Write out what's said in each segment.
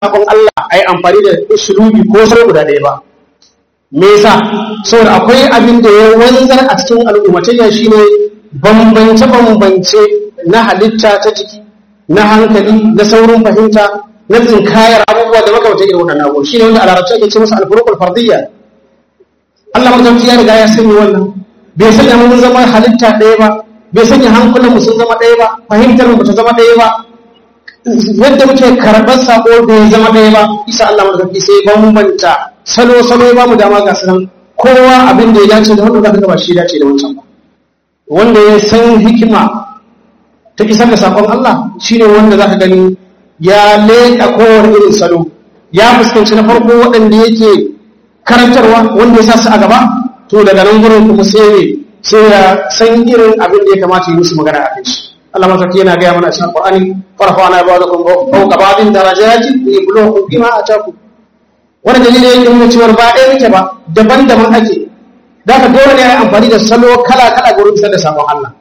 sakon Allah a yi amfani da usulubi ko sai guda ɗaya ba me yasa saboda akwai abin da ya wanzar a cikin al'ummatayya shine bambance bambance na halitta ta jiki na hankali na saurin fahimta na tsinkayar abubuwa da makamantan irin waɗannan abubuwa shine wanda a larabci ake ce masa alfuruqul fardiyya Allah mutunci ya riga ya sanya wannan bai sanya mun zama halitta ɗaya ba bai sanya hankulan mu sun zama ɗaya ba fahimtar mu ta zama ɗaya ba yadda muke karɓar sako bai zama ɗaya ba isa Allah mutunci sai bambanta salo salo ya bamu dama ga sanan kowa abin da ya dace da wanda zaka ga ba shi dace da wancan ba wanda ya san hikima ta isar da sakon Allah shine wanda zaka gani ya leƙa kowane irin salo ya fuskanci na farko waɗanda yake karantarwa wanda ya sa su a gaba to daga nan gurin kuma sai ne sai ya san irin abin da ya kamata yi musu magana a kai shi Allah mataki yana gaya mana a cikin Qur'ani farfa ana ba da kun fauka babin darajati li yabluwakum bima ataku wani dalili yake nuna cewa ba ɗaya muke ba daban-daban ake da ka dole ne a yi amfani da salo kala-kala gurin isar da sabon Allah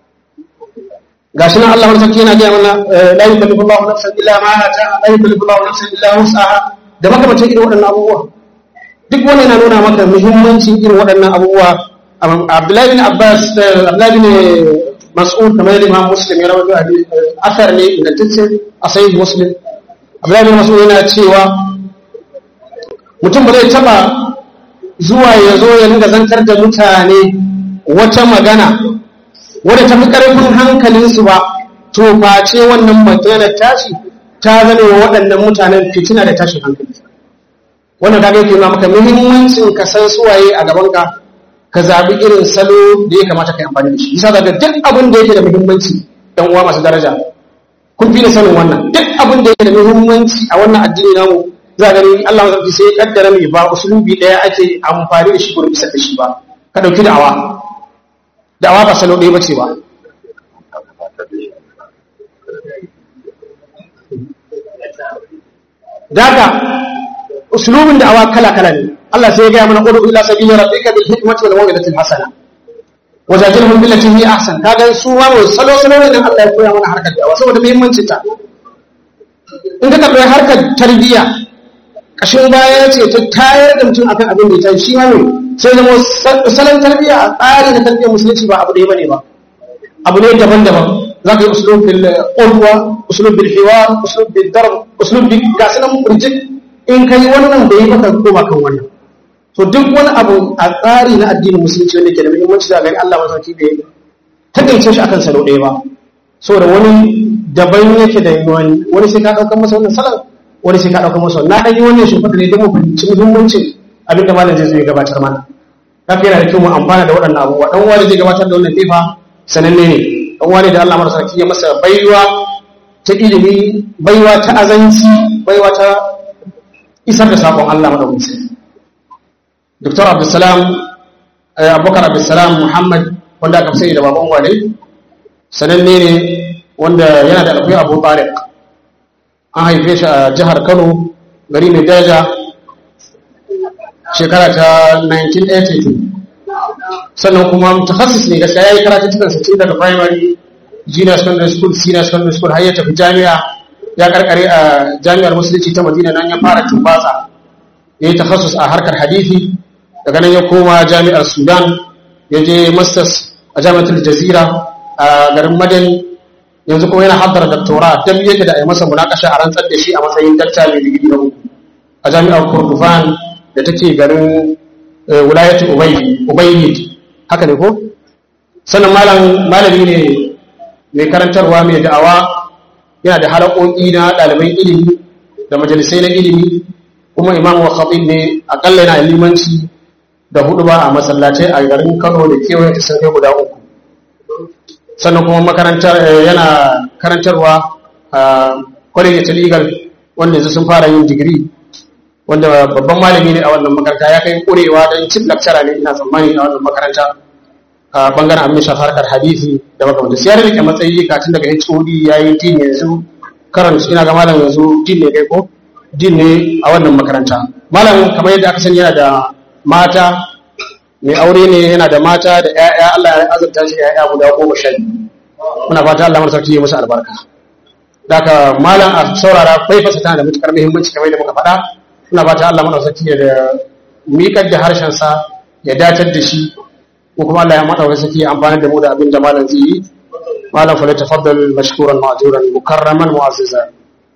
gashi nan Allah mataki yana gaya mana la yukallifu Allahu nafsan illa ma ata la yukallifu Allahu nafsan illa wus'aha da makamantan irin waɗannan abubuwa duk wani yana nuna maka muhimmancin irin waɗannan abubuwa Abdullahi bin Abbas Abdullahi bin Mas'ud kamar yadda Imam Muslim ya rawaito asar ne ingantacce a sahih Muslim Abdullahi bin Mas'ud yana cewa mutum ba zai taba zuwa ya zo ya ringa zantar da mutane wata magana wadda ta fi ƙarfin hankalinsu ba to face wannan maganar tashi ta zane wa waɗannan mutanen fitina da tashin hankali wannan kaga yake nuna maka muhimmancin ka san suwaye a gaban ka ka zabi irin salo da ya kamata ka yi amfani da shi yasa daga duk abin da yake da muhimmanci ɗan uwa masu daraja kun fi da sanin wannan duk abin da yake da muhimmanci a wannan addini namu za gani Allah mazarki sai ya kaddara mai ba usulubi ɗaya ake amfani da shi gurin isar da shi ba ka ɗauki da'awa da'awa ba salo ɗaya bace ba daga usulubin da'awa kala-kala ne Allah sai ya gaya mana qulu ila sabili rabbika bil hikmati wal mawidati al hasana wajadilhum billati hi ahsan kaga su ma salo salo ne dan Allah ya koya mana harkar da'awa saboda muhimmancin ta in ka kalli harkar tarbiyya kashin baya ce ta tayar da mutum akan abin da ya tayi shi ma ne sai zama salon tarbiyya a tsari na tarbiyyar musulunci ba abu ɗaya bane ba abu ne daban-daban za ka yi usulun bil qulwa usulun bil hiwar usulun bil darb usulun bil gasu nan burjik in ka yi wannan da yi baka koma kan wannan to duk wani abu a tsari na addinin musulunci wanda ke da muhimmanci da gani Allah masauki da ya takaice shi akan salo ɗaya ba saboda wani daban yake da wani wani sai ka ɗaukar masa wannan salon wani sai ka ɗaukar masa wannan na ɗan yi wannan shi fata ne don mu fahimci muhimmancin abin da malam zai zo ya gabatar mana kafi yana da kyau mu amfana da waɗannan abubuwa ɗan wani zai gabatar da wannan fefa sananne ne ɗan wani da Allah marasa ya masa baiwa ta ilimi baiwa ta azanci baiwa ta isar da saƙon Allah madaukakin Dr. Abdulsalam Abubakar Abdulsalam Muhammad wanda aka sani da baban wane sananne ne wanda yana da alfai Abu Tariq an haife shi a jihar Kano gari mai daja shekara ta 1982 sannan kuma mutakassis ne gaskiya yayi karatu cikin sa tun daga primary junior secondary school senior secondary school har ya tafi jami'a ya karkare a jami'ar musulunci ta Madina nan ya fara tumbasa ya yi takassus a harkar hadisi daga nan ya koma jami'ar Sudan ya je masters a jami'ar Jazira a garin Madan yanzu kuma yana haddara doctora dan yake da a yi masa munakasha a rantsar da shi a matsayin dakta mai digiri na uku a jami'ar Kurdufan da take garin wilayatu Ubayyid haka ne ko sannan malami ne mai karantarwa mai da'awa yana da halakoki na ɗaliban ilimi da majalisai na ilimi kuma imam wa khatib ne akalla yana limanci da hudu ba a masallatai a garin Kano da kewaye ta sun kai guda uku sannan kuma makarantar yana karantarwa a kwaleji ta legal wanda yanzu sun fara yin digiri wanda babban malami ne a wannan makaranta ya kai kurewa don cin lakcara ne ina tsammani a wannan makaranta a bangaren abin shafi harkar hadisi da makamanta sai ya rike matsayi katin daga HOD ya yi din yanzu karanta ina ga malam yanzu din ne kai ko din ne a wannan makaranta malam kamar yadda aka sani yana da mata mai aure ne yana da mata da ƴaƴa Allah ya azurta shi ƴaƴa guda goma sha biyu muna fata Allah mana sarki ya musu albarka daga malam a saurara faifasa tana da matukar muhimmanci kamar da muka faɗa ina ba ta Allah madaukaki ya da miƙar da harshen sa ya datar da shi ko kuma Allah ya madaukaki ya amfani da mu da abin da malam zai yi malam fa tafaddal mashkuran ma'juran mukarraman mu'azzizan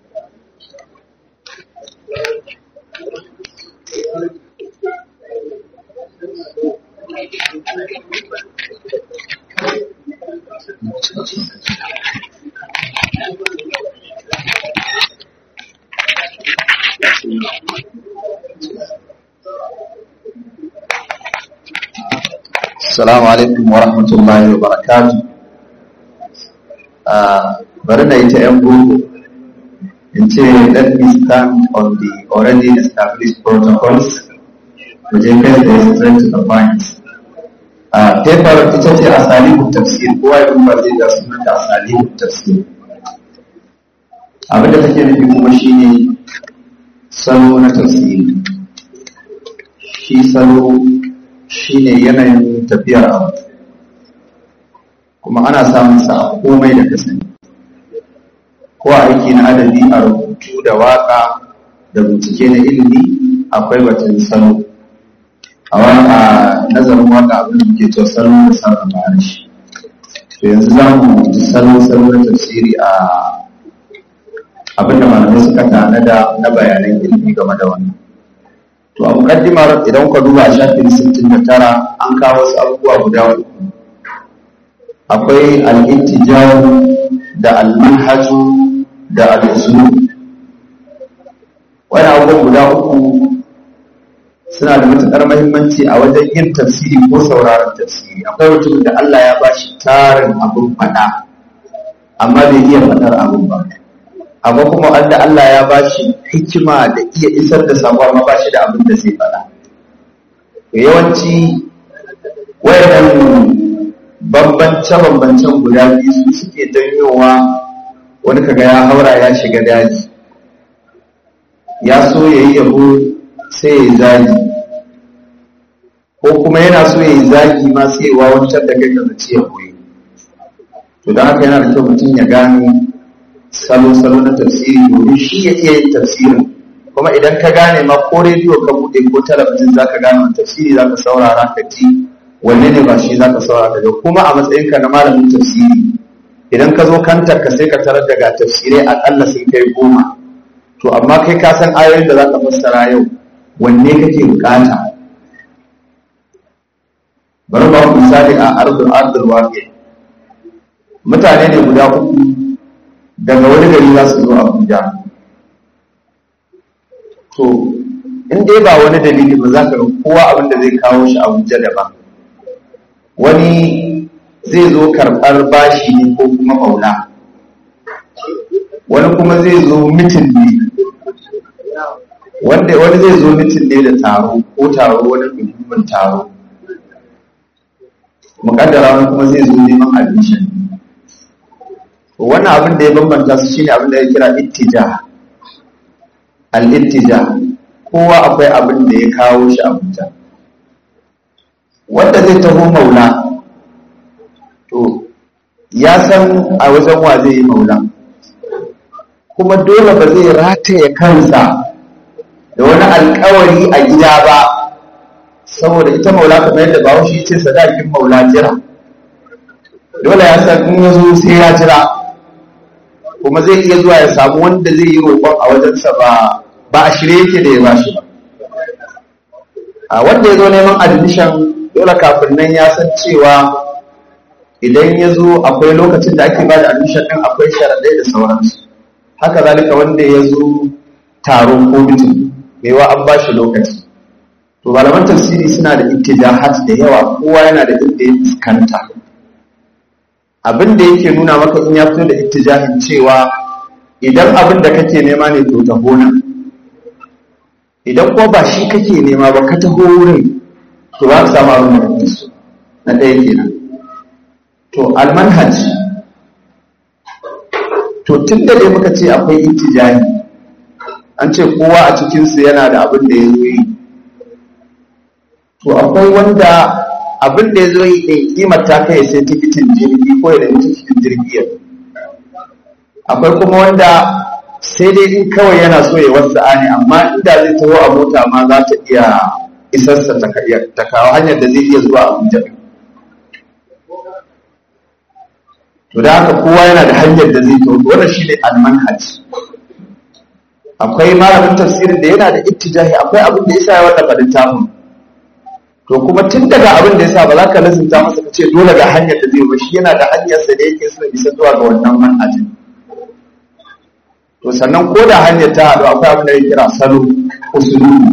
Assalamu alaikum wa rahmatullahi wa barakatu. Bari na yi ta ‘yan boko in ce let me stand on the already established protocols mu je kai da straight to the point. Paper ita ce asalibu tafsir kowa ya duba zai ga sunan da asalibu tafsir. Abinda take nufi kuma shine salo na tafsiri. Shi salo shi ne yanayin tafiyar abu kuma ana samun sa a komai da kasani ko a aiki na adabi a rubutu da waka da bincike na ilimi akwai batun salo a waka nazarin waka abin da ke cewa salo da sarrafa harshe to yanzu za mu ji salo salo na tafsiri a abin da malamai suka tanada na bayanan ilimi game da wannan to a mukaddimar idan ka duba shafin 69 an kawo wasu abubuwa guda uku akwai al-ittijah da al-manhaju da al-usul wani abubuwan guda uku suna da matuƙar mahimmanci a wajen yin tafsiri ko sauraron tafsiri akwai mutum da Allah ya bashi tarin abin faɗa amma bai iya faɗar abin ba amma kuma wanda Allah ya ba shi hikima da iya isar da sabo amma ba shi da abin da zai faɗa yawanci wayannan bambance-bambancen guda biyu su suke janyowa wani kaga ya haura ya shiga daji ya so ya yi yabo sai ya yi zagi ko kuma yana so ya yi zagi ma sai ya wawancar da kai ka zaci ya koyi to don haka yana da kyau mutum ya gano salo-salo na tafsiri domin shi ya iya yin tafsirin kuma idan ka gane ma ko rediyo ka buɗe ko talabijin za ka gane wani tafsiri za ka saurara ka ji wanne ne ba shi za ka saurara da kuma a matsayinka na malamin tafsiri idan ka zo kantar ka sai ka tarar daga tafsirai aƙalla sun kai goma to amma kai ka san ayoyin da za ka fassara yau wanne kake bukata bari ba ku misali a ardul ardul waqi mutane ne guda uku daga wani gari za su zo abuja to in dai ba wani dalili ba za ka ga kowa abin da zai kawo shi abuja daban wani zai zo karɓar bashi ne ko kuma maula wani kuma zai zo mitin ne wanda wani zai zo mitin ne da taro ko taro wani muhimmin taro muƙaddara wani kuma zai zo neman admission wannan abin da ya bambanta su shine abin da ya kira ittija al-ittija kowa akwai abin da ya kawo shi abuja wanda zai taho maula to ya san a wajen wa zai yi maula kuma dole ba zai rataye kansa da wani alkawari a gida ba saboda ita maula kamar yadda bahaushe ce sadakin maula jira dole ya san in ya zo sai ya jira kuma zai iya zuwa ya samu wanda zai yi roƙon a wajensa ba ba a shirye yake da ya ba shi ba a wanda ya zo neman admission dole kafin nan ya san cewa idan ya zo akwai lokacin da ake ba da admission ɗin akwai sharaɗai da sauransu haka zalika wanda ya zo taro ko mitin wa an ba shi lokaci to malaman tafsiri suna da ittijahat da yawa kowa yana da inda ya fuskanta abin da yake nuna maka in ya fito da ittijahin cewa idan abin da kake nema ne to taho nan idan kuma ba shi kake nema ba ka taho wurin to ba ka samu abin da kake so na ɗaya kenan to almanhaj to tun da dai muka ce akwai ittijahi an ce kowa a cikinsu yana da abin da ya zo yi to akwai wanda abin da ya zo yi ɗin kimar ta kai sai tikitin jirgi ko ya nemi tikitin jirgi ya akwai kuma wanda sai dai in kawai yana so ya wasu ne amma inda zai taho a mota ma za ta iya isarsa ta kawo hanyar da zai iya zuwa abuja to da haka kowa yana da hanyar da zai taho wannan shi ne almanhaj akwai malamin tafsirin da yana da ittijahi akwai abin da yasa ya wallafa littafin to kuma tun daga abin da yasa ba za ka lazimta masa ka ce dole ga hanyar da zai ba shi yana da hanyar sa da yake so bisa zuwa ga wannan manhajin to sannan ko da hanyar ta haɗu akwai abin da ya kira salo usulubi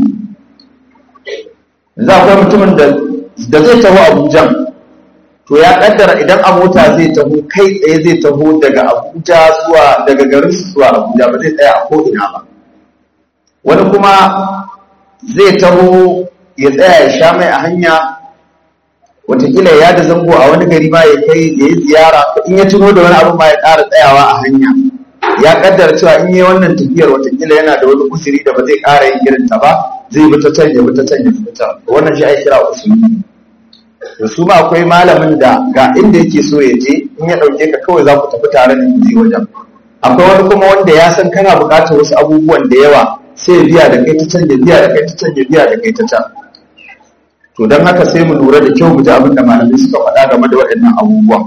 yanzu akwai mutumin da da zai taho Abuja to ya kaddara idan a mota zai taho kai tsaye zai taho daga Abuja zuwa daga garin su zuwa Abuja ba zai tsaya a ko ina ba wani kuma zai taho ya tsaya ya sha mai a hanya watakila ya da zango a wani gari ma ya kai ya yi ziyara in ya tuno da wani abu ma ya ƙara tsayawa a hanya ya kaddara cewa in yi wannan tafiyar watakila yana da wani usiri da ba zai ƙara yin irin ta ba zai bi ta can ya bi ta can ya bi ta wannan shi ake kira usuli da su ma akwai malamin da ga inda yake so ya je in ya ɗauke ka kawai za ku tafi tare da je wajen akwai wani kuma wanda ya san kana buƙatar wasu abubuwan da yawa sai ya biya da kai ta can ya biya da kai ta can ya biya da kai ta can to don haka sai mu lura da kyau mu ji abin da malamai suka faɗa game da waɗannan abubuwan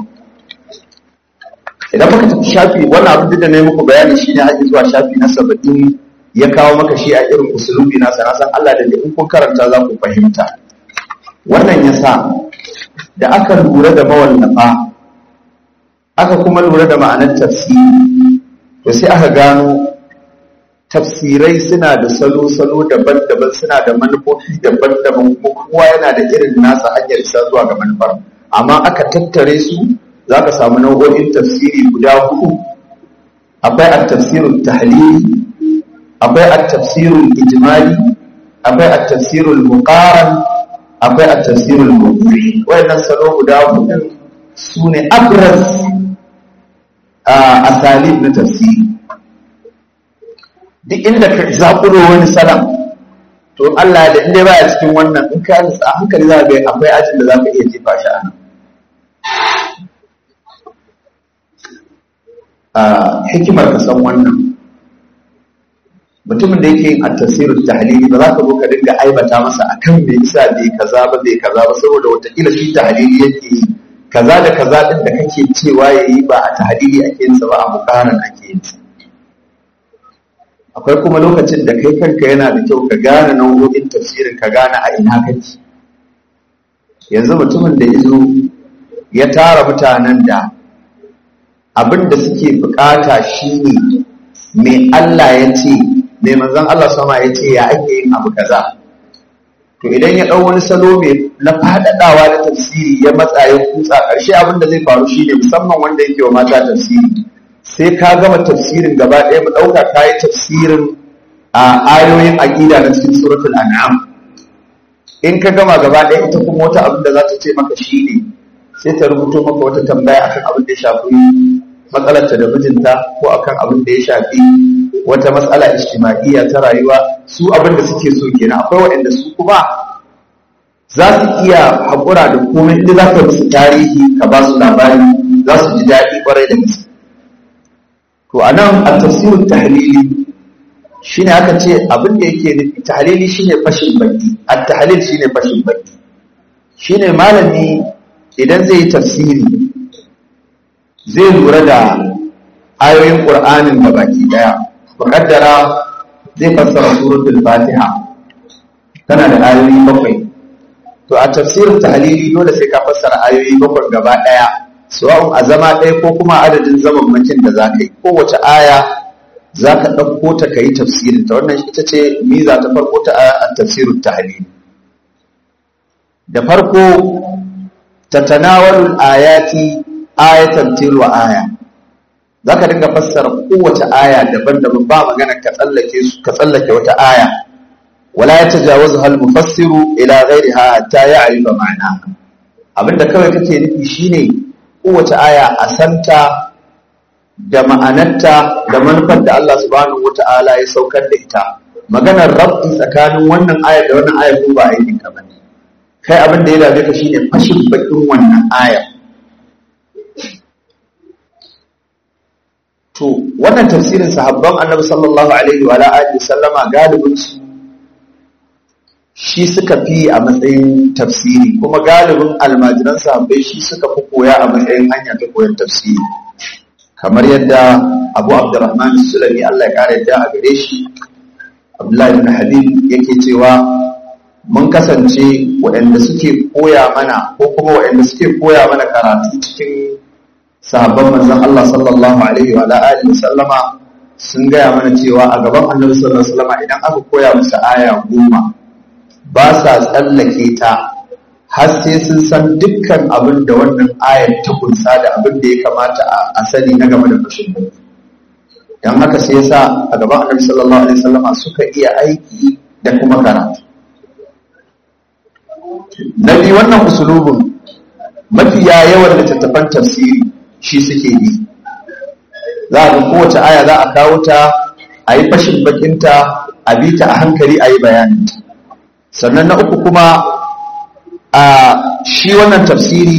idan muka tafi shafi wannan abin da na yi muku bayani shi ne haƙi zuwa shafi na saba'in ya kawo maka shi a irin usulubi na sana san Allah da in kun karanta za ku fahimta wannan ya sa da aka lura da mawallafa aka kuma lura da ma'anar tafsiri to sai aka gano tafsirai suna da salo-salo daban-daban suna da manufofi daban-daban kuma kowa yana da irin nasa hanyar isa zuwa ga manufar amma aka tattare su za ka samu nau'o'in tafsiri guda hudu akwai at-tafsirul tahlili akwai at-tafsirul ijmali akwai at-tafsirul muqaran akwai at-tafsirul mawdu'i wayannan salo guda hudu sune abraz a asalib na tafsiri duk inda ka zaƙuro wani salam to Allah da inda baya cikin wannan in ka a hankali za ga akwai ajin da za ka iya jefa shi a nan a hikimar ka san wannan mutumin da yake yin at-tafsirut tahlili ba za ka zo ka dinga aibata masa akan me yasa bai kaza ba bai kaza ba saboda wataƙila shi tahlili yake yi kaza da kaza din da kake cewa yayi ba a tahlili ake yin sa ba a muqaran ake yin sa akwai kuma lokacin da kai kanka yana da kyau ka gane nau'o'in tafsirin ka gane a ina kake yanzu mutumin da izo ya tara mutanen da abin da suke bukata shine mai Allah ya ce mai manzon Allah sama ya ce ya ake yin abu kaza to idan ya ɗau wani salo mai na faɗaɗawa da tafsiri ya matsa ya kutsa ƙarshe abin da zai faru shine musamman wanda yake wa mata tafsiri sai ka gama tafsirin gaba ɗaya mu ɗauka ka yi tafsirin a ayoyin aƙida na cikin suratul an'am in ka gama gaba ɗaya ita kuma wata abin da za ta ce maka shi ne sai ta rubuto maka wata tambaya akan abin da ya shafi matsalarta da mijinta ko akan abin da ya shafi wata matsala ijtima'iyya ta rayuwa su abin da suke so kenan akwai waɗanda su kuma za su iya haƙura da komai inda za ka musu tarihi ka ba su labari za su ji daɗi ƙwarai da gaske to a nan a tafsirin tahlili shi ne aka ce abin da yake nufi tahlili shi ne fashin baki a tahlil shi ne fashin baki shi ne malami idan zai yi tafsiri zai lura da ayoyin ƙur'anin da baki ɗaya muƙaddara zai fassara suratul fatiha tana da ayoyi bakwai to a tafsirin tahlili dole sai ka fassara ayoyi bakwai gaba ɗaya sawa'un a zama ɗaya ko kuma adadin zaman makin da za ka yi kowace aya za ka ɗauko ta ka yi tafsirin ta wannan ita ce miza ta farko ta a tafsirin tahlili da farko ta tanawalul ayati ayatan tilwa aya za ka dinga fassara kowace aya daban-daban ba magana ka tsallake su ka tsallake wata aya wala ya tajawazu hal mufassiru ila ghairiha hatta ya'rifa ma'ana abinda kawai kake nufi shine kowace aya a santa da ma'anarta da manufar da Allah subhanahu wata'ala ya saukar da ita maganar rabbi tsakanin wannan ayar da wannan ayar ko ba a yi ka bane kai abin da ya dame ka shine fashin bakin wannan ayar to wannan tafsirin sahabban annabi sallallahu alaihi wa alihi sallama galibin su shi suka fi a matsayin tafsiri kuma galibin almajiran sahabbai shi suka fi koya a matsayin hanya ta koyon tafsiri kamar yadda abu abdurrahman sulami Allah ya kare ta a gare shi abdullahi ibn habib yake cewa mun kasance waɗanda suke koya mana ko kuma waɗanda suke koya mana karatu cikin sahabban manzon Allah sallallahu alaihi wa alihi sallama sun gaya mana cewa a gaban annabi sallallahu alaihi wasallama idan aka koya musu aya goma ba sa tsallake ta har sai sun san dukkan abin da wannan ayar ta kunsa da abin da ya kamata a sani na game da fashin baki don haka sai yasa a gaban annabi sallallahu alaihi wasallama suka iya aiki da kuma karatu na biyu wannan usulubin mafiya yawan littattafan tafsiri shi suke yi za a ga kowace aya za a kawo ta a yi fashin bakinta a bi ta a hankali a yi bayaninta sannan na uku kuma a shi wannan tafsiri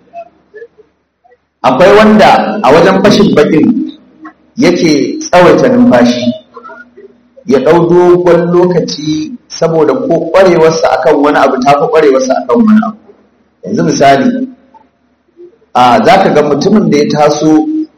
akwai wanda a wajen fashin bakin yake tsawaita numfashi ya ɗau dogon lokaci saboda ko ƙwarewarsa akan wani abu ta fi ƙwarewarsa akan wani abu yanzu misali a za ka ga mutumin da ya taso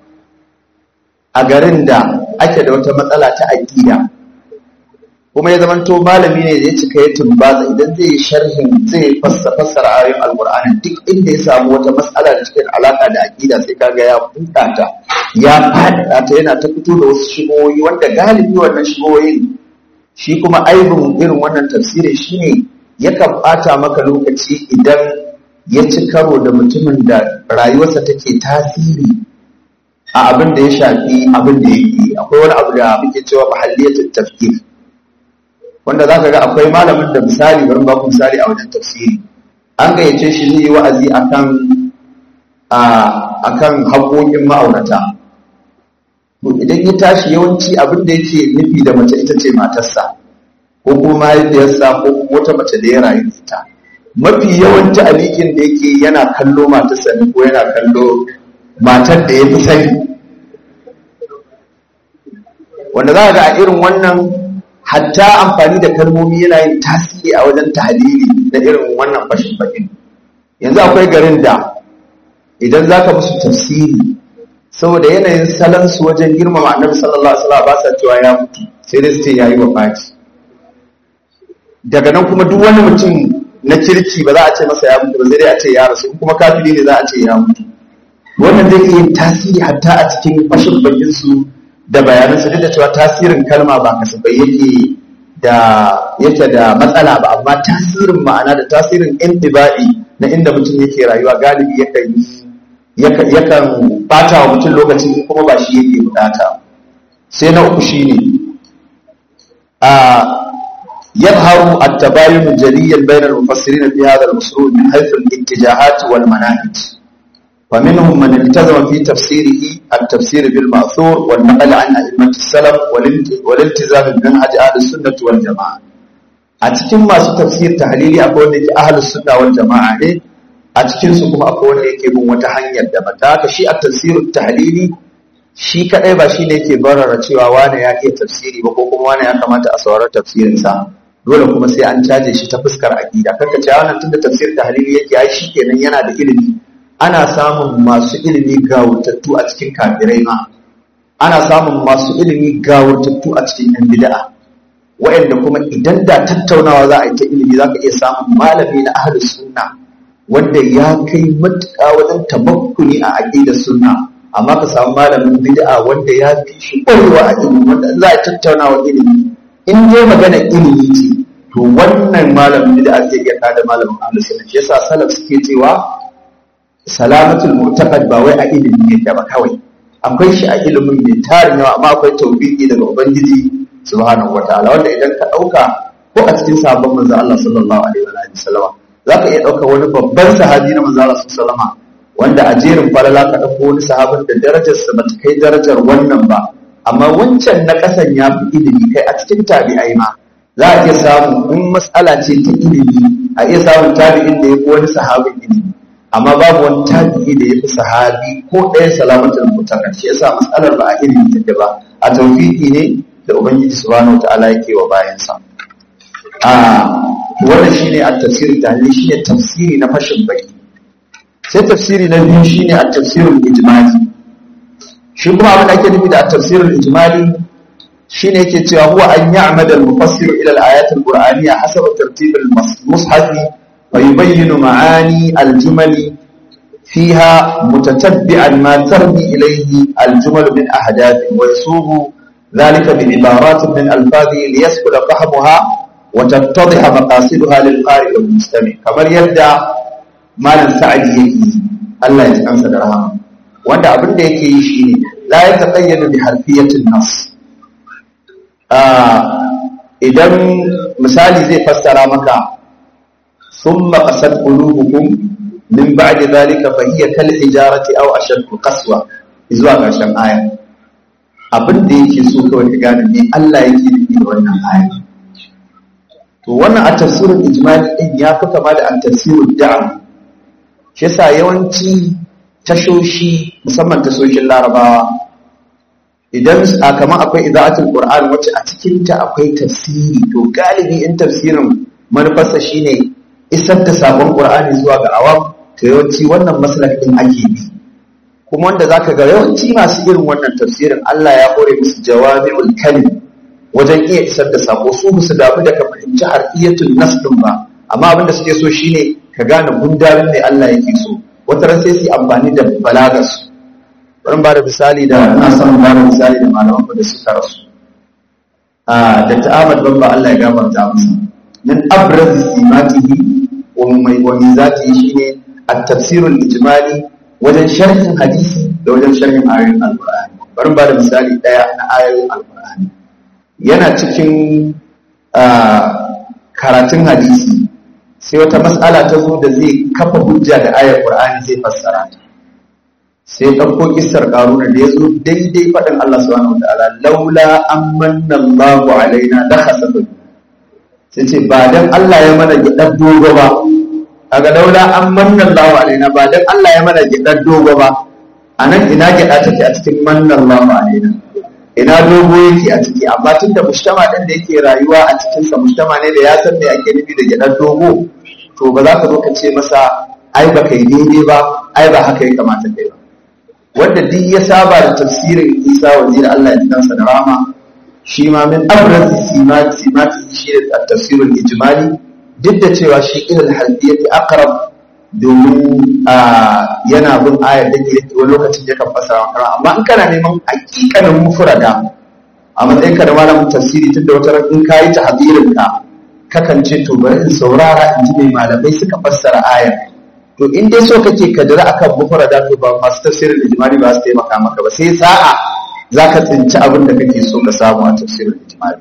a garin da ake da wata matsala ta aƙida kuma ya zamanto malami ne da ya cika ya tumbaza idan zai yi sharhin zai fassa fassara ayoyin alkur'ani duk inda ya samu wata matsala da cikin alaka da aqida sai kaga ya buɗa ta ya faɗaɗa ta yana ta fito da wasu shigoyi wanda galibi wannan shigoyin shi kuma aibin irin wannan tafsirin shine yakan ɓata maka lokaci idan ya ci karo da mutumin da rayuwarsa take tasiri a abin da ya shafi abin da yake akwai wani abu da muke cewa mahalliyatul tafkir wanda za ka ga akwai malamin da misali bari ba ku misali a wajen tafsiri an gayyace shi zai yi wa'azi akan akan haƙoƙin ma'aurata to idan ya tashi yawanci abin da yake nufi da mace ita ce matarsa ko kuma mahaifiyarsa ko kuma wata mace da ya rayu da ita mafi yawanci alikin da yake yana kallo matarsa ne ko yana kallo matar da ya fi sani wanda za ga a irin wannan hatta amfani da kalmomi yana yin tasiri a wajen tahlili da irin wannan fashin bakin yanzu akwai garin da idan za ka musu tafsiri saboda yanayin salansu wajen girmama annabi sallallahu alaihi wasallam ba sa cewa ya mutu sai dai su ce yayi wafati daga nan kuma duk wani mutum na kirki ba za a ce masa ya mutu ba sai dai a ce ya rasu kuma kafiri ne za a ce ya mutu wannan zai iya yin tasiri hatta a cikin fashin bakin su da bayanan su duk da cewa tasirin kalma ba kasafai yake da yake da matsala ba amma tasirin ma'ana da tasirin intibai na inda mutum yake rayuwa galibi yakan yi yakan bata wa mutum lokaci kuma ba shi yake bukata sai na uku shine a yadharu at-tabayun jaliyan bayna al-mufassirin fi hadha al-usul min haythu al-ittijahat wal manahij فمنهم من التزم في تفسيره التفسير بالمأثور والنقل عن أئمة السلف والالتزام بمنهج أهل السنة والجماعة أتكلم ما تفسير تحليلي أقول لك أهل السنة والجماعة إيه a cikinsu kuma akwai wanda yake bin wata hanyar da ta haka shi a tafsirin tahlili shi kadai ba shi ne yake barara cewa wane ya iya tafsiri ba ko kuma wane ya kamata a saurari tafsirinsa dole kuma sai an caje shi ta fuskar aqida kanka ce wannan tunda tafsir tahlili yake ai shi kenan yana da ilimi ana samun masu ilimi gawurtattu a cikin kafirai ma ana samun masu ilimi gawurtattu a cikin yan bid'a wa'anda kuma idan da tattaunawa za a yi ta ilimi za ka iya samun malami na ahlus sunna wanda ya kai matuƙa wajen tabakkuni a aƙidar sunna amma ka samu malamin bid'a wanda ya fi shi ƙwarewa a ilimi wanda za a tattauna wa ilimi in dai magana ilimi ce to wannan malamin bid'a zai iya kada malamin ahlus sunna shi yasa salaf suke cewa salamatul mu'taqad ba wai a ilimi ne ba kawai akwai shi a ilimin mai tarin yawa amma akwai tawbiqi daga ubangiji subhanahu wataala wanda idan ka ɗauka ko a cikin sabon manzo Allah sallallahu alaihi wa sallam za ka iya ɗauka wani babban sahabi na manzara su salama wanda a jerin falala ka ɗauko wani sahabin da darajarsa ba ta kai darajar wannan ba amma wancan na ƙasan ya fi ilimi kai a cikin tabi'ai ma za a iya samu in matsala ce ta ilimi a iya samun tabi'in da ya fi wani sahabin ilimi amma babu wani tabi'i da ya fi sahabi ko ɗaya salamatul mutaka shi yasa matsalar ba a ilimi take ba a tawfiki ne da ubangiji subhanahu wataala yake wa bayansa a wannan shine at-tafsir tahlil shine tafsiri na fashin baki sai tafsiri na biyu shine at-tafsirul ijmali shi kuma abin da ake nufi da at-tafsirul ijmali shine yake cewa huwa an ya'mada al-mufassir ila al-ayat al-qur'aniyya hasaba tartib al-mushaf wa yubayyinu ma'ani al-jumali fiha mutatabbi'an ma tarmi ilayhi al-jumal min ahdath wa yasubu ذلك بعبارات من ألفاظه ليسهل فهمها وتتضح مقاصدها للقارئ والمستمع كما يبدأ malam sa'adi yake Allah ya tsansa da rahama wanda abin da yake yi shine la ya taqayyadu bi harfiyatin nas idan misali zai fassara maka thumma qasad qulubukum min ba'di dhalika fa hiya kal hijarati aw ashaddu qaswa zuwa ƙarshen aya abin da yake so kawai ka gane me Allah yake nufi da wannan aya to wannan a tafsirin ijmali din ya fi kama da at-tafsirud da'am shi yasa yawanci tashoshi musamman tashoshin larabawa idan a kama akwai iza'atul qur'an wacce a cikinta akwai tafsiri to galibi in tafsirin manufarsa shine isar da sabon qur'ani zuwa ga awam to yawanci wannan maslak din ake bi kuma wanda zaka ga yawanci masu irin wannan tafsirin Allah ya hore musu jawami'ul kalim wajen iya isar da sako su musu damu da ka fahimci harfiyatul nas din ba amma abinda suke so shine ka gane gundarin ne Allah yake so wata ran sai su amfani da balagas bari ba da misali da ina son ba da misali da malaman da suka rasu a Dr. Ahmad Bamba Allah ya gafarta masa min abraz simatihi wa mai wa mizatihi shine at-tafsir al-ijmali wajen sharhin hadisi da wajen sharhin ayoyin al-Qur'ani bari ba da misali daya na ayoyin al-Qur'ani yana cikin karatun hadisi sai wata mas'ala ta zo da zai kafa hujja da ayar Qur'ani zai fassara ta sai ɗauko kissar Qaruna da ya zo daidai faɗin Allah subhanahu wataala laula amanna Allahu alaina la khasafa sai ce ba dan Allah ya mana gidan dogo ba kaga laula amanna Allahu alaina ba dan Allah ya mana gidan dogo ba anan ina gida take a cikin manna Allahu alaina ina dogo yake a ciki amma tunda mujtama din da yake rayuwa a cikin sa mujtama ne da ya san me ake nufi da gidan dogo to ba za ka zo ka ce masa ai ba kai daidai ba ai ba haka ya kamata kai ba wanda duk ya saba da tafsirin Isa wazir Allah ya tsansa da rama shi ma min abraz simat simat shi da tafsirul ijmali duk da cewa shi ilal halbiyati aqrab domin yana bin ayar da ke wani lokacin ya kan fasara makara amma in kana neman hakikanin mufrada a matsayin ka da malamin tafsiri tun da wata ran in kayi tahdirin ka kakan ce to bari in saurara in ji mai malamai suka fassara ayar to in dai so kake ka dira akan mufrada to ba masu tafsirin ijmali ba su taimaka maka ba sai sa'a zaka tsinci abin da kake so ka samu a tafsirin ijmali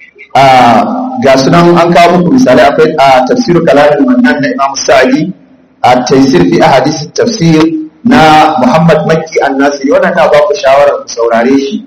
ga sunan an kawo muku misali akwai a tafsirin kalamin mannan da imam sa'adi a taisir fi ahadith tafsir na muhammad makki annasi wannan na ba ku shawarar ku saurare shi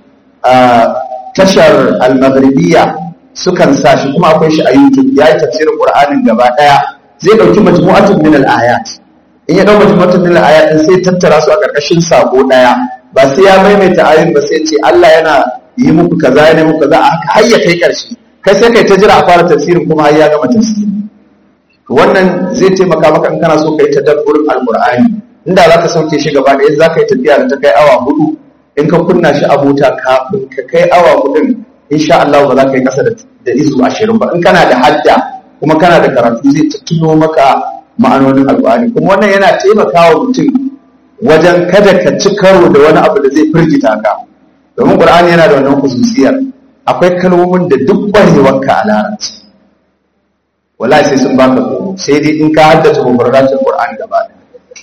tashar al-maghribiyya sukan sa shi kuma akwai shi a YouTube ya yi tafsirin Qur'anin gaba daya zai dauki majmu'atun min al-ayat in ya dauki majmu'atun min al-ayat din sai tattara su a karkashin sako daya ba sai ya maimaita ayoyin ba sai ce Allah yana yi muku kaza yana muku kaza a har ya kai karshe kai sai kai ta jira a fara tafsirin kuma har ya gama tafsiri wannan zai taimaka maka in kana so kai tadabburin al-Qur'ani inda zaka sauke shi gaba daya zaka yi tafiya da ta kai awa hudu in ka kunna shi a mota kafin ka kai awa hudun insha Allah ba za ka yi kasa da izu ashirin ba in kana da hadda kuma kana da karatu zai tuno maka ma'anonin alƙur'ani kuma wannan yana taimakawa mutum wajen kada ka ci karo da wani abu da zai firgita ka domin ƙur'ani yana da wannan khususiyar akwai kalmomin da duk ƙwarewarka a larabci wallahi sai sun baka tsoro sai dai in ka haddace mufradatul qur'ani gaba ɗaya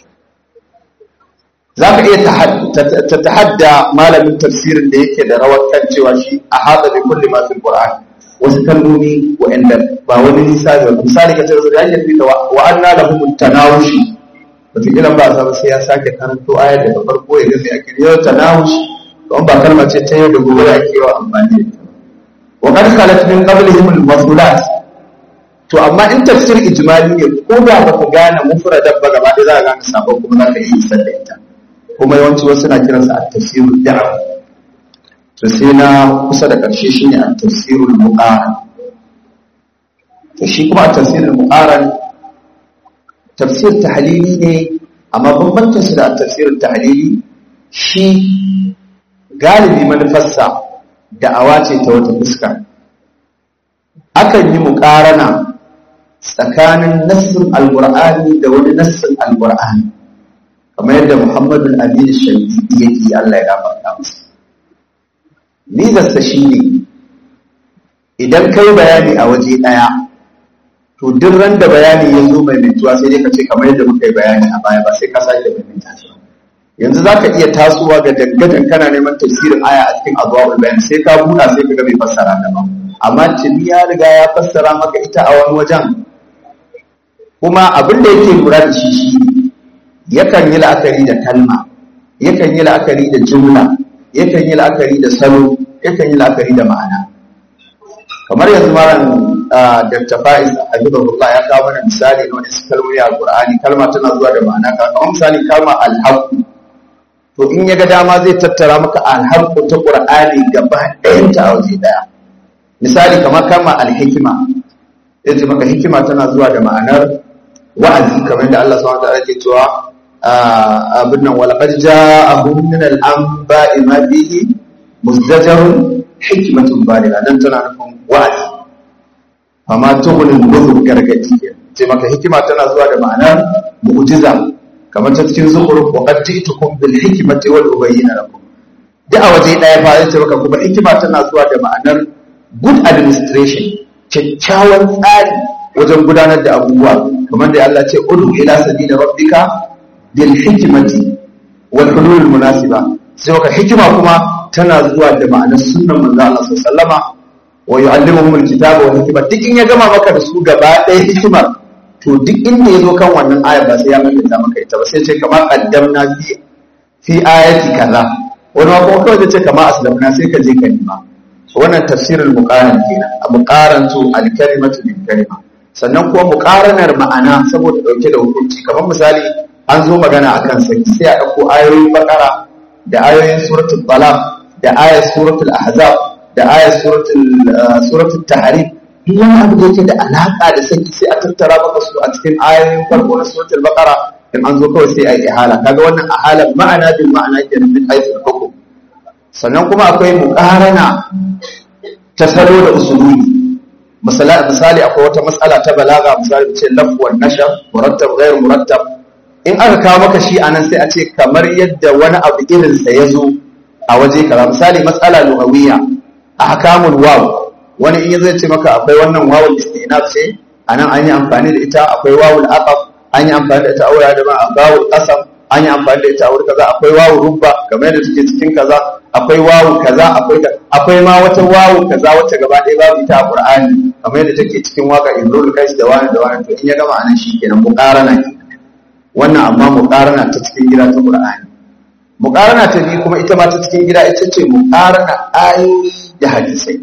za ka iya ta tahadda malamin tafsirin da yake da rawar kan cewa shi a hada da kulli masu Qur'an wasu kalmomi wa'anda ba wani nisa da misali ka tsara da yake fita wa anna lahum tanawushi wata kila ba sa sai ya sake karanto ayar daga farko ya ga sai ake yau tanawushi don ba kalma ce ta yau da gobe ake yawa amfani da ita wa qad khalat min qablihim al-masulat to amma in tafsir ijmali ne ko da ba ka gane mufradan ba gaba ɗaya za ka gane sabon kuma za ka yi isar da ita kuma yawanci wasu na kiransa a tafsirul da'awa to sai na kusa da ƙarshe shine a tafsirul muqaran to shi kuma a tafsirul muqaran tafsir tahlili ne amma bambancin su da tafsirul tahlili shi galibi manufarsa da'awa ce ta wata fuska akan yi muƙarana tsakanin nassin alqur'ani da wani nassin alqur'ani kamar yadda muhammadul amin shafi'i yake Allah ya gafarta masa nizarsa shi ne idan kai bayani a waje ɗaya to duk ran da bayani ya zo mai mintuwa sai dai ka ce kamar yadda muka yi bayani a baya ba sai ka sake mai minta shi yanzu za ka iya tasowa ga dangadan kana neman tafsirin aya a cikin abuwa bayan sai ka buɗa sai ka ga mai fassara da ba amma tuni ya riga ya fassara maka ita a wani wajen kuma abin da yake lura da shi shi yakan yi la'akari da kalma yakan yi la'akari da jumla yakan yi la'akari da salo yakan yi la'akari da ma'ana kamar yanzu malam Dr. Faiz Habibullah ya kawo mana misali na wani kalmomi a Qur'ani kalma tana zuwa da ma'ana kamar misali kalma al-haqq to in ya ga dama zai tattara maka al-haqq ta Qur'ani gaba ɗayan ta a waje daya misali kamar kalma al-hikma yace maka hikima tana zuwa da ma'anar wa'azi kamar da Allah subhanahu wa ta'ala ke cewa abin nan walaqad ja'ahum min al-anba'i ma fihi muzdajarun hikmatun baligha dan tana nufin wa'azi amma tughnin nuzur gargadi ce maka hikima tana zuwa da ma'anar mu'jiza kamar ta cikin zukhruf wa qad ji'tukum bil hikmati wal ubayyana lakum da a waje daya fa zai ce maka kuma hikima tana zuwa da ma'anar good administration kyakkyawan tsari wajen gudanar da abubuwa kamar da Allah ce udu ila sabila rabbika bil hikmati wal hulul munasiba sai maka hikima kuma tana zuwa da ma'anar sunnan manzo Allah sallama wa yu'allimuhum alkitaba wal hikma duk in ya gama maka da su gaba ɗaya hikimar to duk inda ya zo kan wannan ayar ba sai ya maimaita maka ita ba sai ce kamar qaddamna fi fi ayati kaza wani ma kuma kawai ce kamar aslamna sai ka je ka nima wannan tafsirul muqaran kenan a muqarantu al-kalimatu bil kalima sannan kuma muqaranar ma'ana saboda dauke da hukunci kamar misali an zo magana akan saki sai a dauko ayoyin bakara da ayoyin suratul talaq da ayat suratul ahzab da ayat suratul suratul tahrim duk wani abu da yake da alaka da saki sai a tattara maka su a cikin ayoyin farko na suratul baqara in an zo kawai sai a yi ihala kaga wannan ihala ma'ana bil ma'ana kenan min haythu hukum sannan kuma akwai muqarana ta salo da usulubi misali akwai wata matsala ta balaga misali ce lafwan wan nashar murattab ghayr murattab in aka kawo maka shi anan sai a ce kamar yadda wani abu irin sa yazo a waje kaza misali matsala lugawiyya ahkamul waw wani in yazo ce maka akwai wannan wawul istinaf ce anan an yi amfani da ita akwai wawul aqaf an yi amfani da ita aure da ba wawul qasam an yi amfani da ita aure kaza akwai wawul rubba kamar yadda take cikin kaza akwai wawu kaza akwai akwai ma wata wawu kaza wacce gaba ɗaya babu ita a Qur'ani kamar yadda take cikin waka Imrul Qais da wani da wani to in ya gama anan shikenan muqarana wannan amma muqarana ta cikin gida ta Qur'ani muqarana ta biyu kuma ita ma ta cikin gida ita ce muqarana ayoyi da hadisai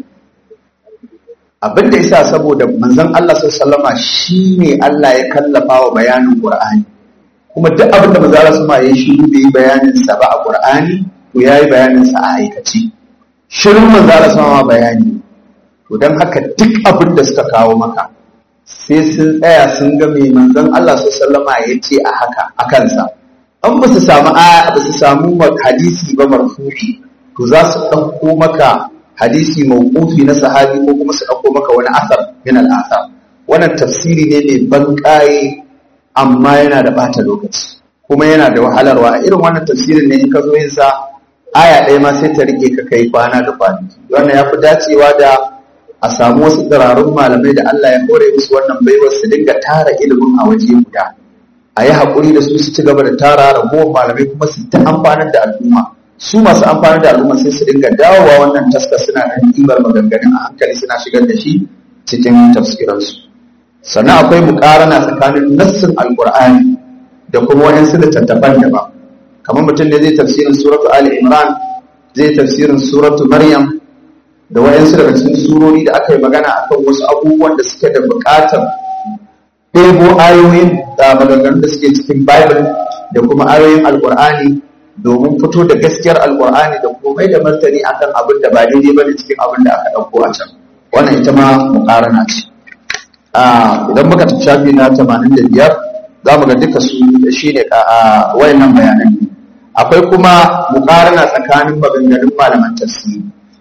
abin da yasa saboda manzon Allah sallallahu alaihi wasallama shine Allah ya kallafa wa bayanin Qur'ani kuma duk abin da manzon Allah sallallahu alaihi wasallama ya shi bai bayanin sa ba a Qur'ani to ya yi bayaninsa a aikace shirin manzara sama bayani to don haka duk abin da suka kawo maka sai sun tsaya sun ga mai manzon Allah su sallama ya ce a haka a kansa an ba su samu aya ba su samu hadisi ba marfu'i to za su ɗauko maka hadisi mawqufi na sahabi ko kuma su ɗauko maka wani asar min al-asar wannan tafsiri ne mai banƙaye amma yana da bata lokaci kuma yana da wahalarwa irin wannan tafsirin ne in ka zo yin sa aya ɗaya ma sai ta rike ka kai kwana da kwanaki wannan ya fi dacewa da a samu wasu tsirarun malamai da Allah ya hore musu wannan baiwar su dinga tara ilimin a waje guda a yi haƙuri da su su ci gaba da tara ragowar malamai kuma su ta amfanar da al'umma su masu amfanar da al'umma sai su dinga dawowa wannan taska suna nan ɗibar maganganun a hankali suna shigar da shi cikin tafsiransu sannan akwai muƙarana tsakanin nassin alƙur'ani da kuma waɗansu littattafan daban kamar mutum ne zai tafsirin suratu Ali Imran zai tafsirin suratu Maryam da wayansu daga cikin surori da aka yi magana akan wasu abubuwan da suke da buƙatar ɗebo ayoyin da maganganun da suke cikin Bible da kuma ayoyin Alƙur'ani domin fito da gaskiyar Alƙur'ani da kuma mai da martani akan abin da ba daidai ba da cikin abin da aka ɗauko a can wannan ita ma muƙarana ce idan muka tafi shafi na 85 za mu ga duka su shi ne a wayannan bayanan akwai kuma muƙarana tsakanin maganganun malaman tafsiri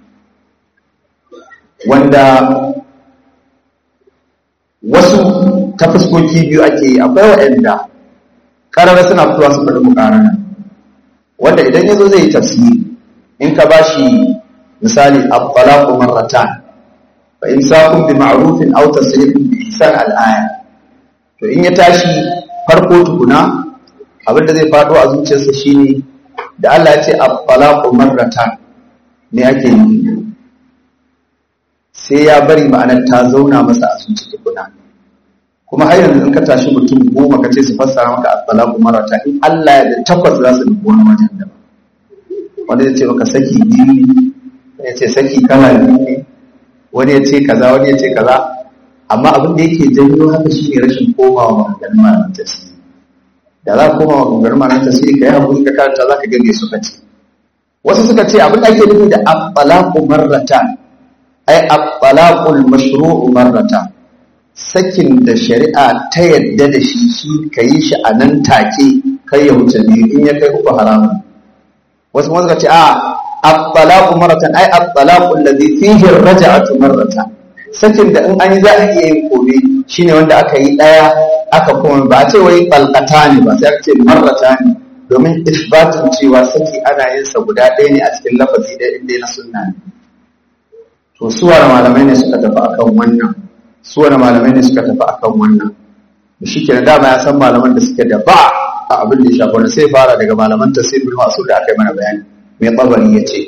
wanda wasu ta fuskoki biyu ake yi akwai waɗanda ƙarar suna fitowa su faɗi muƙarana wanda idan ya zo zai yi tafsiri in ka ba shi misali abbalaku marratan fa in sakun bi ma'rufin aw tasrifin bi ihsan al-aya to in ya tashi farko tukuna abinda zai faɗo a zuciyarsa shine da Allah ya ce abbalaku marratan me ake nufi sai ya bari ma'anar ta zauna masa a zuci tukuna kuma har yanzu in ka tashi mutum goma ka ce su fassara maka at-talaqu marata in Allah ya da takwas za su nufi wani wajen da wanda ya ce maka saki biyu ne wani ya ce saki kala biyu ne wani ya ce kaza wani ya ce kaza amma abin da yake janyo haka shine rashin komawa maganganun malaman tasiri da za ka koma maganganun malaman tasiri ka yi hakuri ka karanta za ka gane suka ce wasu suka ce abin da ake nufi da at-talaqu marratan ai at-talaqul mashru'u marratan sakin da shari'a ta yadda da shi shi ka yi shi a nan take kai ya wuce biyu in ya kai uku haramun wasu kuma suka ce a at-talaqu marratan ai at-talaqu alladhi fihi ar-raj'atu marratan sakin da in an yi za a iya yin kome shine wanda aka yi daya aka kuma ba a ce wai balqata ne ba sai aka ce marrata ne domin isbatin cewa saki ana yin sa guda ɗaya ne a cikin lafazi ɗaya inda na sunna ne to suwar malamai ne suka tafi akan wannan su wani malamai ne suka tafi akan wannan da shi ke dama ya san malaman da suke da ba a abin da ya shafi wani sai fara daga malaman tasir bin masu da aka yi mana bayani mai tsabari ya ce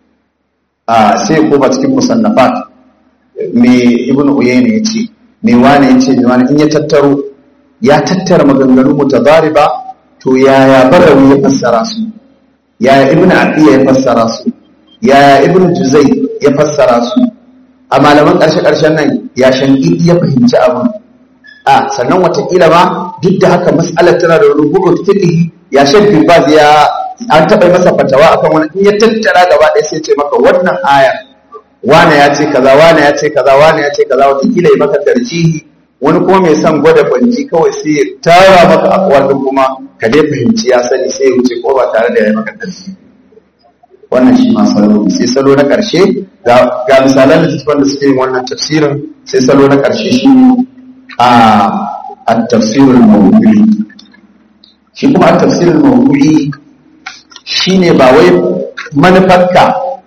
a sai koma cikin musannafat mai ibn uyayna ya ce mai wane ya ce mai wane in ya tattaro ya tattara maganganu mutadariba to yaya barawi ya fassara su yaya ibn aqiya ya fassara su yaya ibn juzai ya fassara su a malaman ƙarshe-ƙarshen nan ya shangi ya fahimci abin a sannan watakila ma duk da haka mas'alar tana da rubutu fiqhi ya shan bibaz ya an taɓa masa fatawa akan wani in ya tattara gaba ɗaya sai ce maka wannan aya wane ya ce kaza wane ya ce kaza wane ya ce kaza watakila ya maka tarjihi wani kuma mai son gwada banji kawai sai ya tara maka akwal kuma ka dai fahimci ya sani sai ya wuce ko ba tare da ya maka tarjihi wannan shi ma salo sai salo na ƙarshe ga misalan littattafan da suke yin wannan tafsirin sai salo na ƙarshe shi a tafsirin mawuli shi kuma a tafsirin mawuli shi ne ba wai manufarka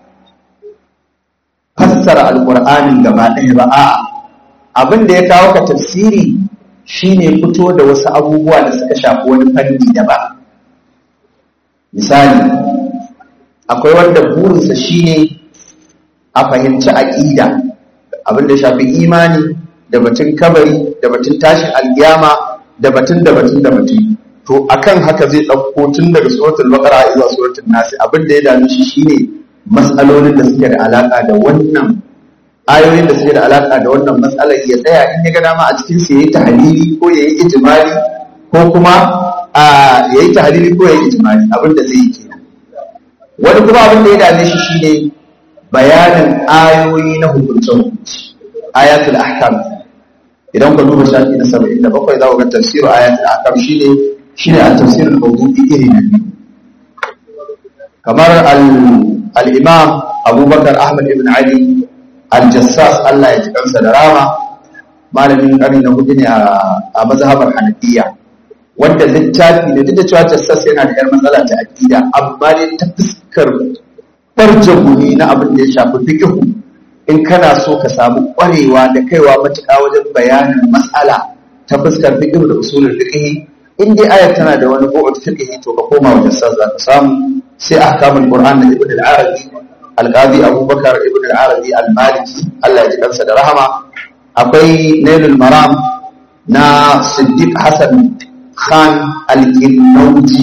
fassara alƙur'anin gaba ɗaya ba a abin da ya kawo ka tafsiri shi ne fito da wasu abubuwa da suka shafi wani fanni daban misali akwai wanda burinsa shine a fahimci aƙida abin da shafi imani da batun kabari da batun tashin alkiyama da batun da batun da batun to akan haka zai ɗauko tun daga suratul baqara zuwa suratul nas abin da ya dame shi shine mas'alolin da suke da alaka da wannan ayoyin da suke da alaka da wannan mas'alar ya tsaya in ya ga dama a cikin sa yayi tahlili ko yayi ijmali ko kuma a yayi tahlili ko yayi ijmali abin da zai yi kenan wani kuma abin da ya dame shi shine bayanin ayoyi na hukunce-hukunci ayatul ahkam idan ka duba shafi na 77 za ku ga tafsirin ayatul ahkam shine shine a tafsirin mawdu'i iri na biyu kamar al-imam abubakar ahmad ibn ali al-jassas Allah ya ji kansa da rama malamin karni na hudu ne a mazhabar hanafiya wanda littafi ne duk da cewa jassas yana da yar matsala ta aqida amma dai ta fuskar barjaguni na abin da ya shafi fiqhu in kana so ka samu ƙwarewa da kaiwa matuƙa wajen bayanin matsala ta fuskar fiqh da usulul fiqh in dai ayar tana da wani bu'ud fiqh to ka koma wajen sa za ka samu sai ahkamul qur'an da ibn al-arabi al-qadi abubakar ibn al-arabi al-maliki Allah ya ji kansa da rahama akwai nailul maram na siddiq hasan khan al-kinnauji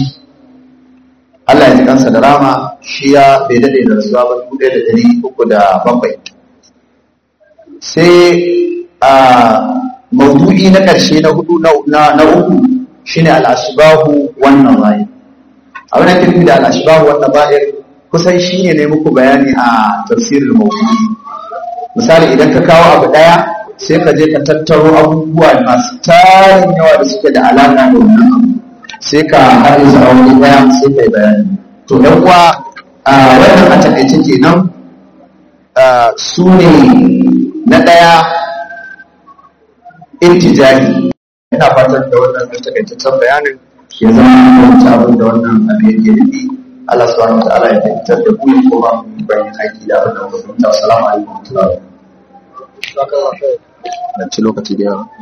Allah ya ji kansa da rama shi ya bai dade da rasuwa ba dubu ɗaya da ɗari uku da bakwai sai a maudu'i na ƙarshe na hudu na uku shine al'ashibahu wannan bayan abin da kirki da al'ashibahu wannan bayan kusan shine ne muku bayani a tafsirin maudu'i misali idan ka kawo abu ɗaya sai ka je ka tattaro abubuwa masu tarin yawa da suke da alaƙa da wannan abu sai ka haɗe su a wani ɗaya sai ka yi bayani to ɗan uwa a wannan a taƙaice kenan su ne na ɗaya intijari ina fatan da wannan da takaitaccen bayanin ya zama wata abin da wannan abin yake nufi Allah subhanahu wa ta'ala ya fitar da ku kuma mu bayan aiki da wannan mutunta assalamu alaikum wa rahmatullahi da ci lokaci da yawa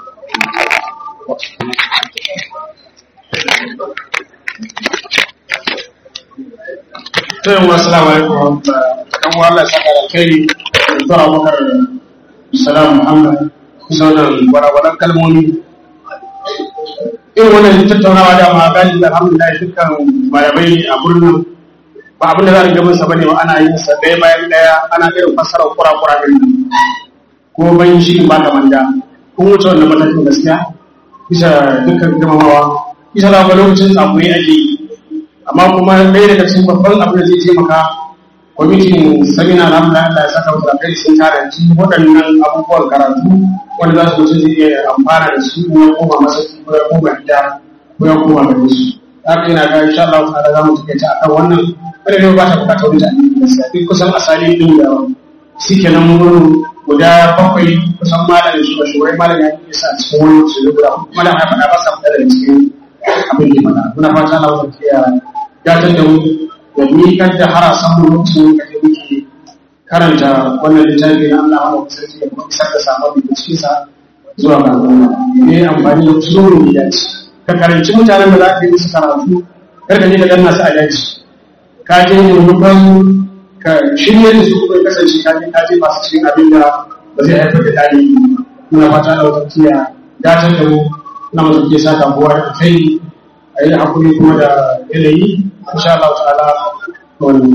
Tayin wasu labarai kuma ɗan wala saka da kai zuwa makar salam Muhammad zaunan gwarawaran kalmomi. Irin wannan tattaunawa da ma gani da alhamdulillah dukkan malamai a birnin ba abin da za a riga bin sa bane ba ana yin sa ɗaya bayan ɗaya ana irin fassarar kura-kura din ko bayan shi ba ka manda kun wuce wannan matakin gaskiya bisa dukkan girmamawa bisa da lokacin tsakuri ake yi amma kuma ɗaya daga cikin babban abin da zai taimaka kwamitin samina na Allah ya saka wasu kai sun karanci waɗannan abubuwan karatu wanda za su mutum zai iya amfana da su ko ya koma masa ko ya koma gida ko ya koma gare su haka yana ga insha Allah ta'ala za mu taƙaita akan wannan kada ne ba ta buƙatar mutane gaskiya duk kusan asali din da suke nan wurin guda bakwai kusan malam shi ba shugabai malam ya yi sa cikin wani su guda malam ya faɗa ba sa fita daga cikin abin da mana muna fata Allah ta kiya gatar da mu da miƙar da harasan mu lokacin da kake muke karanta wannan littafi na Allah wa sarki da kuma isar da sabon da cikin sa zuwa ga al'umma ne amfani da usulun da dace ka karanci mutanen da za ka yi musu karatu kar ka je ka danna su a daji ka je ne rubban ka shirye da su kuma kasance ka je ka je masu cikin abin da ba zai haifar da tarihi muna fata Allah ta kiya gatar da mu na mutum ke saka buwa da kai a yi hakuri kuma da yanayi insha Allah ta'ala wani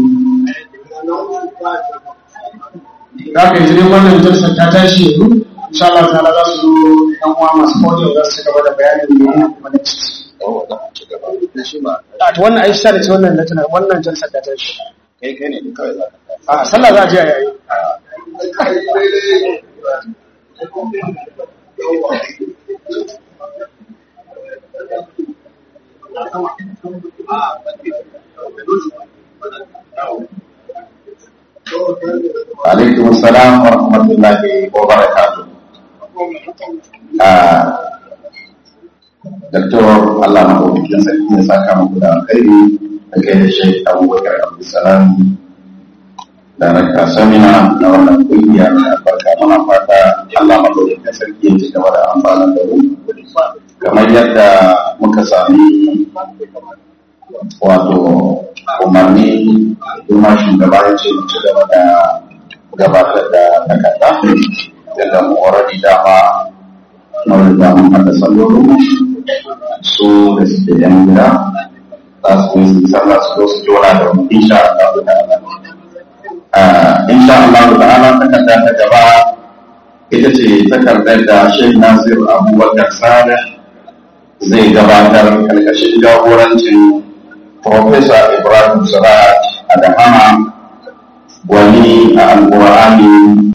da aka yi wannan jalsar ta tashi yanzu insha Allah ta'ala za su zo yan uwa masu audio za su ci gaba da bayanin da yana kuma da ciki a to wannan aisha da ce wannan na tana wannan jalsar ta tashi kai kai ne kawai za a sallah za a je a yayi alaikum salam wa rahmatullahi wa barakatuh Doktor Allah na ɗaukakin sarki ya saka muku da alkhairi da kai da shi abubakar abdulsalam da raka samina na wannan kungiya mai albarka muna fata Allah na ɗaukakin sarki ya ci gaba da amfana da mu kamar yadda muka sami wato umarni kuma shugaba ya ce mu ci gaba da gabatar da takarda daga mu already dama na riga mun haɗa sallolin su da suke yan gida za su yi su sallah su zo su jona da mu insha Allah ta'ala insha Allah ta'ala takarda ta gaba ita ce takardar da Sheikh Nasir Abubakar Saleh zai gabatar karkashin jagorancin Professor Ibrahim Sarat Adahama wani a Alƙur'ani